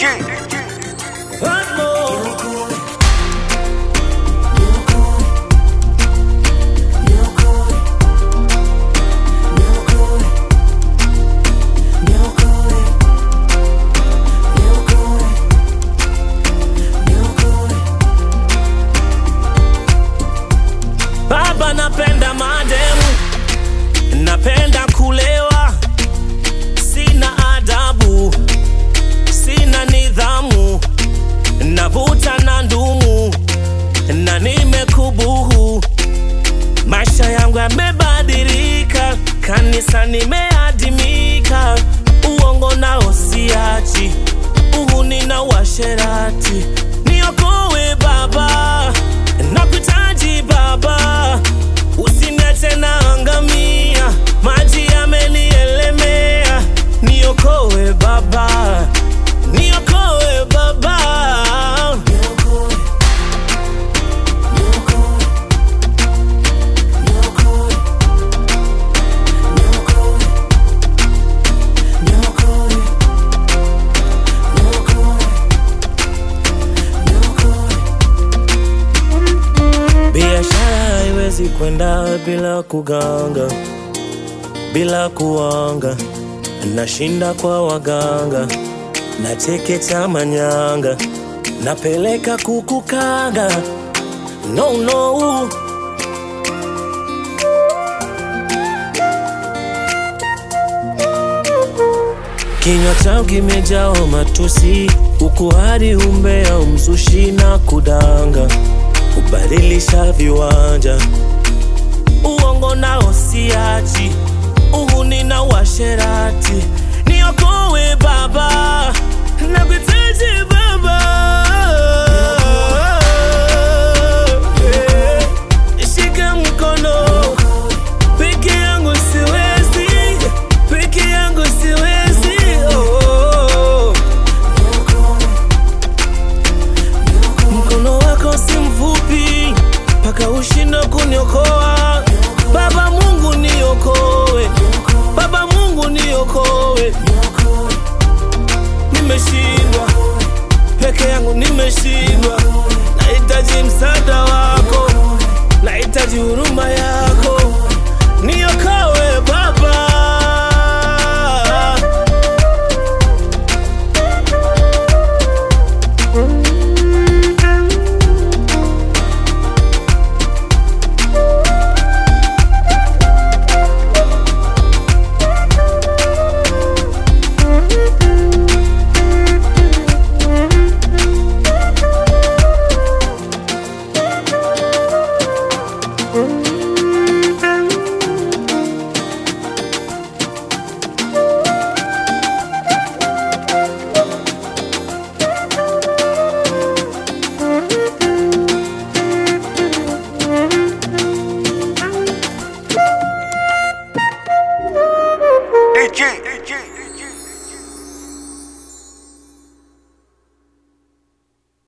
Baba, napenda mademu, napenda kulewa, sina adabu, sina nidhamu, navuta na ndumu na nimekubuhu. Maisha yangu yamebadilika, kanisa nimeadimika, uongo nao siachi, uhuni na uasherati. Niokoe Baba, nakuhitaji Baba, usiniache naangamia, maji yamenielemea. Niokoe Baba, niokoe Baba. Biashara haiwezi kwenda bila kuganga, bila kuanga. Nashinda kwa waganga, nachekecha manyanga, napeleka kukukanga. No, no. Kinywa chao kimejaa matusi, ukuhari, umbea, umzushi na kudanga, kubadilisha viwanja, uongo nao siachi, uhuni na uasherati